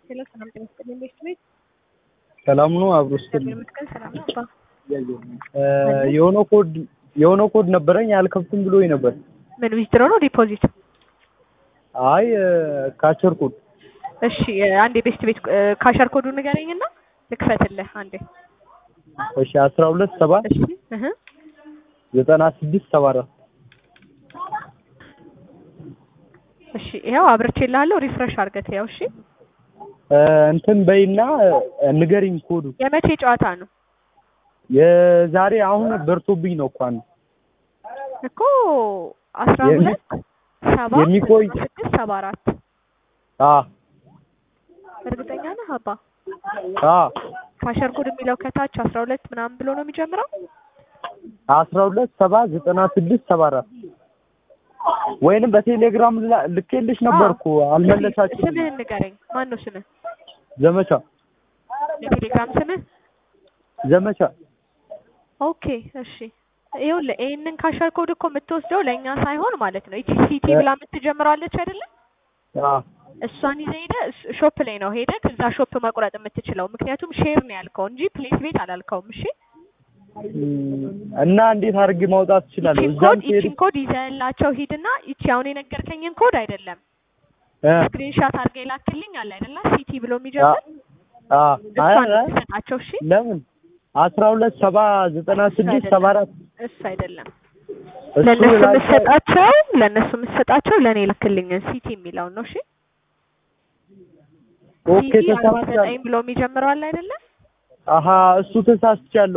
ሄሎ ሰላም ጤና ይስጥልኝ ቤት ቤት ሰላም ነው አብሮ ስትል እግዚአብሔር ይመስገን ሰላም ነው አባ የሆነ ኮድ የሆነ ኮድ ነበረኝ አልከፍትም ብሎኝ ነበር። ምን ዊዝድሮ ነው ዲፖዚት አይ ካቸር ኮድ እሺ አንዴ ቤስት ቤት ካሸር ኮዱን ንገረኝና ልክፈትልህ አንዴ እሺ አስራ ሁለት ሰባ እሺ እህ ዘጠና ስድስት ሰባ አራት እሺ ይኸው አብርቼልሃለሁ ሪፍሬሽ አድርገህ ያው እሺ እንትን በይና ንገሪኝ ኮዱ የመቼ ጨዋታ ነው የዛሬ አሁን በርቶብኝ ነው እኮ አንድ እኮ አስራ የሚ- ሁለት ሰባ የሚቆይ- ዘጠና ስድስት ሰባ አራት አ እርግጠኛ ነህ አባ አ ካሸር ኮድ የሚለው ከታች አስራ ሁለት ምናምን ብሎ ነው የሚጀምረው አስራ ሁለት ሰባ ዘጠና ስድስት ሰባ አራት ወይንም በቴሌግራም ላ- ልኬልሽ ነበር እኮ አልመለሳችሁም። ስምህን ንገረኝ ማን ነው ስምህ ዘመቻ የቴሌግራም ስምህ ዘመቻ ኦኬ እሺ ይኸውልህ ይሄንን ካሸር ኮድ እኮ የምትወስደው ለእኛ ሳይሆን ማለት ነው ይቺ ሲቲ ብላ የምትጀምረዋለች አይደለም አ እሷን ይዘህ ሄደህ እስ- ሾፕ ላይ ነው ሄደህ ከዛ ሾፕ መቁረጥ የምትችለው ምክንያቱም ሼር ነው ያልከው እንጂ ፕሌስ ቤት አላልከውም እሺ እም፣ እና እንዴት አድርጌ ማውጣት እችላለሁ? ይቺን እዛም ኮድ ሲሄድ ይቺን ኮድ ይዘህላቸው ሂድና ይቺ አሁን የነገርከኝን ኮድ አይደለም እ ስክሪንሻት አድርገህ ይላክልኝ አለ አይደለ ሲቲ ብሎ የሚጀምር አ አይ እሷን አይ ትሰጣቸው እሺ ለምን አስራ ሁለት ሰባ ዘጠና ስድስት ሰባ አራት እሱ አይደለም እሱ ለእነሱ ላይ- የምትሰጣቸው ለእነሱ የምትሰጣቸው ለእኔ ላክልኝን ሲቲ የሚለውን ነው እሺ ኦኬ ሲቲ አርባ ተሳስቻለሁ። ዘጠኝ ብሎ የሚጀምረው አለ አይደለም አሀ እሱ ተሳስቻለሁ።